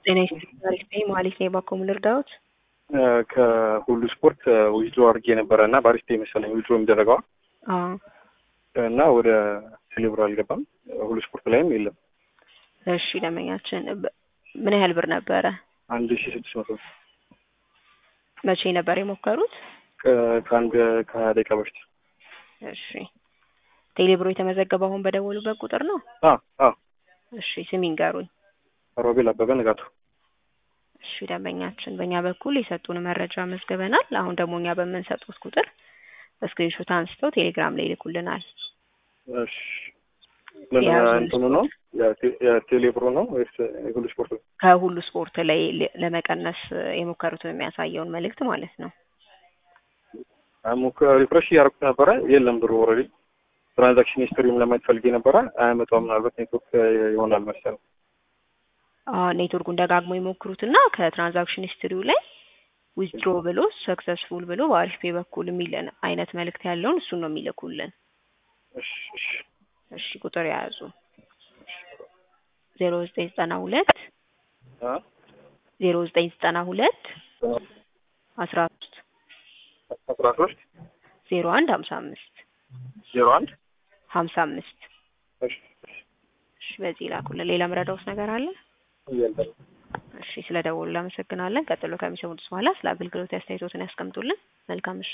ጤና ይስጥልኝ አሪፍ ነኝ መሀሌት ነኝ ባኮ ምን ልርዳዎት ከሁሉ ስፖርት ዊዝድሮ አድርጌ ነበረ እና በአሪፍ ፔይ መሰለኝ ዊዝድሮ የሚደረገው አዎ እና ወደ ቴሌብር አልገባም። ሁሉ ስፖርት ላይም የለም። እሺ ደንበኛችን በ- ምን ያህል ብር ነበረ አንድ ሺ ስድስት መቶ መቼ ነበር የሞከሩት ከ- ከአንድ ከሀያ ደቂቃ በፊት እሺ ቴሌብሮ የተመዘገበው አሁን በደወሉበት ቁጥር ነው አ አ እሺ ስም ይንገሩኝ ሮቤል አበበ ንጋቱ እሺ ደንበኛችን በእኛ በኩል የሰጡን መረጃ መዝግበናል አሁን ደግሞ እኛ በምንሰጡት ቁጥር ስክሪንሾት አንስተው ቴሌግራም ላይ ይልኩልናል እሺ ምን የያዙ እንትኑ ነው የቴ- የቴሌብሩ ነው ወይስ የሁሉ ስፖርት ነው? ከሁሉ ስፖርት ላይ ለ- ለመቀነስ የሞከሩትን የሚያሳየውን መልእክት ማለት ነው አሙከ ሪፍሬሽ እያደረኩት ነበረ የለም ብሩ ኦልሬዲ ትራንዛክሽን ሂስትሪም ለማየት ፈልጌ ነበረ አያመጣውም ምናልባት ኔትወርክ ይሆናል መሰለኝ አዎ ኔትወርኩን ደጋግሞ ይሞክሩትና ከትራንዛክሽን ሂስትሪው ላይ ዊዝድሮ ብሎ ሰክሰስፉል ብሎ በአሪፍ ፔ በኩል የሚለን አይነት መልእክት ያለውን እሱን ነው የሚልኩልን እሺ እሺ እሺ ቁጥር የያዙ ዜሮ ዘጠኝ ዘጠና ሁለት አ ዜሮ ዘጠኝ ዘጠና ሁለት አስራ ሶስት አስራ ሶስት ዜሮ አንድ ሀምሳ አምስት ዜሮ አንድ ሀምሳ አምስት እሺ እሺ በዚህ ላኩልን ሌላ ምረዳውስ ነገር አለ የለም እሺ ስለ ደወሉ አመሰግናለን ቀጥሎ ከሚሰሙት በኋላ ስለ አገልግሎት አስተያየቶትን ያስቀምጡልን መልካም ምሽት